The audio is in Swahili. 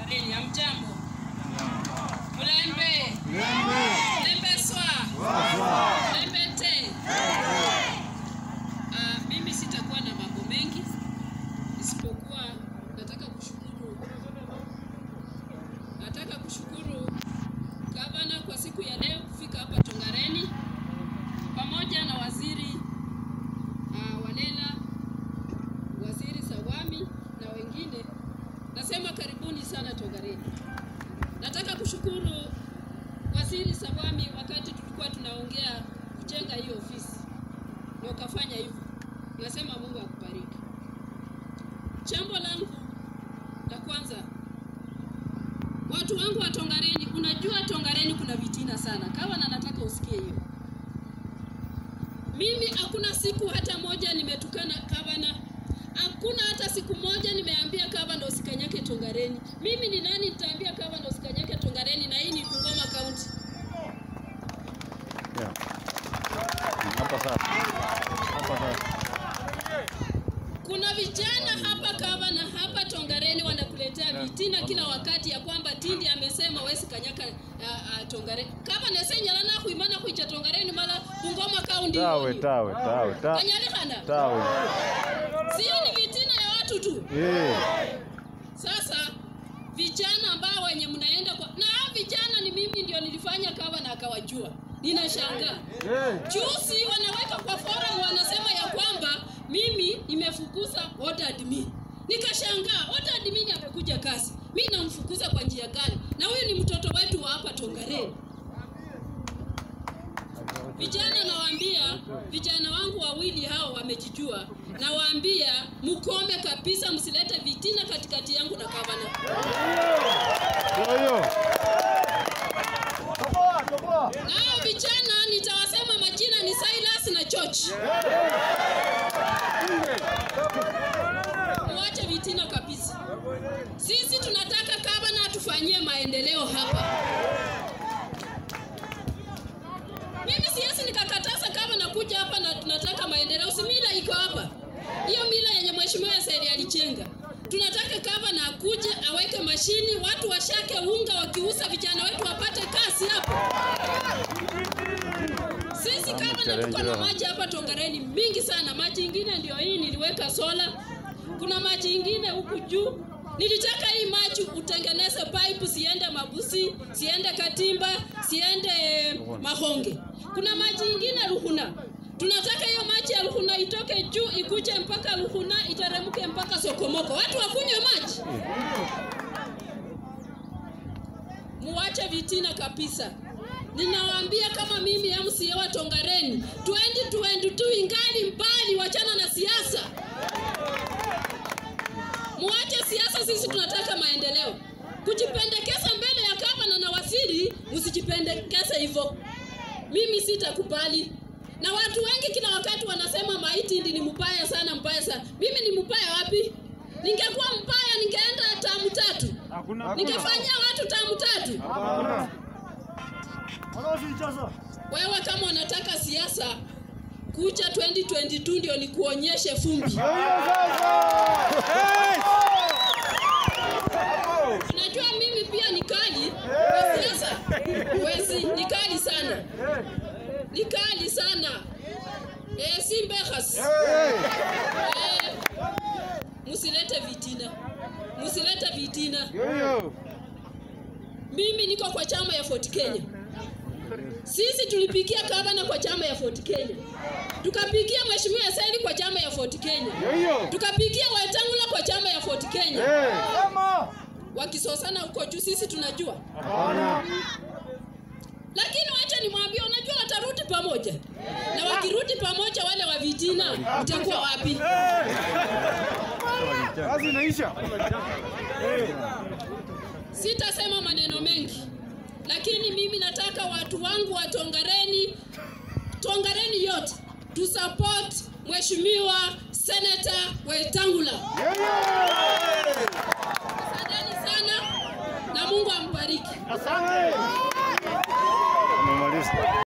Tongareni, hamjambo? Mulembe? Mulembe swa? Mulembe te? Ah, mimi sitakuwa na mambo mengi isipokuwa nataka kushukuru nataka kushukuru gavana kwa siku ya leo kufika hapa Tongareni pamoja na waziri uh, Walela, waziri Sawami na wengine. Nasema karibuni sana Tongareni. Nataka kushukuru waziri Sawami, wakati tulikuwa tunaongea kujenga hii ofisi na ukafanya hivyo, nasema Mungu akubariki. Jambo langu la kwanza, watu wangu wa Tongareni, unajua Tongareni kuna vitina sana, kawa na nataka usikie hiyo. Mimi hakuna siku hata moja nimetukana gavana, hakuna hata siku moja nimeambia gavana usikanyake Tongareni. Mimi ni nani nitaambia gavana usikanyake Tongareni, na hii ni Bungoma County. Yeah. Hapa sasa. Hapa sasa. Kuna vijana hapa gavana, hapa Tongareni wanakuletea vitina kila wakati ya kwamba Tindi amesema wesi kanyaka uh, uh, Tongareni. Gavana senyala na kuimana kuicha Tongareni mala Bungoma County. Tawe, yoni. tawe, tawe, tawe. Kanyalihana. Tawe. Sio ni vitina ya watu tu. Eh. Sasa vijana ambao wenye mnaenda kwa na hao vijana ni mimi ndio nilifanya kawa na akawajua. Ninashangaa. Juzi wanaweka kwa forum wanasema ya kwamba mimi nimefukuza order admin. Nikashangaa order admin amekuja kazi. Mimi namfukuza kwa njia gani? Na huyu ni mtoto wetu wa hapa Tongareni. Vijana nawaambia, vijana wangu wawili hao wamejijua, nawaambia mkome kabisa, msilete vitina katikati yangu na gavana. Ndio hiyo. Nao vijana nitawasema majina ni Silas na George. Muache vitina kabisa. Sisi tunataka gavana atufanyie maendeleo hapa. Mimi siwezi nikakataza kama nakuja hapa na tunataka maendeleo. Si mila iko hapa, hiyo mila yenye mheshimiwa Said alijenga. Tunataka kava na akuje aweke mashini, watu washake unga, wakiuza vijana wetu wapate kazi hapo. Sisi kama na tuko na maji hapa Tongareni mingi sana. Maji ingine ndio hii niliweka sola, kuna maji ingine huku juu. Nilitaka hii maji utengeneze pipe siende Mabusi, siende Katimba, siende Mahonge. Kuna maji ingine Ruhuna. Tunataka hiyo maji ya Ruhuna itoke juu ikuje mpaka Ruhuna iteremke mpaka Sokomoko. Watu wakunywe maji. Muwache vitina kabisa. Ninawaambia kama mimi MCA wa Tongareni 2022 ingali mbali, wachana na siasa. Muache siasa, sisi tunataka maendeleo. Kujipendekeza mbele ya gavana na waziri, msijipendekeze hivyo. Mimi sitakubali. Na watu wengi kila wakati wanasema maiti ndi ni mbaya sana, mbaya sana. Mimi ni mbaya wapi? Ningekuwa mbaya ningeenda tamu tatu, ningefanyia watu tamu tatu. Wewe kama unataka siasa, kuja 2022 ndio nikuonyeshe fumbi. Unajua mimi pia ni kali kwa siasa. Wezi ni kali sana, ni kali sana. Eh, si mbehas. Eh, msilete vitina, msilete vitina. Hiyo. Mimi niko kwa chama ya Fort Kenya. Sisi tulipigia gavana kwa chama ya Fort Kenya, tukapigia mheshimiwa Said kwa chama ya Fort Kenya, Hiyo. tukapigia Wetangula kwa chama ya Fort Kenya. Eh. Wakisosana huko juu, sisi tunajua, Hapana. lakini wacha nimwambie, unajua watarudi pamoja, na wakirudi pamoja, wale wa vitina itakuwa wapi? Kazi inaisha. Sitasema maneno mengi, lakini mimi nataka watu wangu wa Tongareni, Tongareni yote tu support mheshimiwa Senator Wetangula. Asanteni sana na Mungu ambariki. Umemaliza.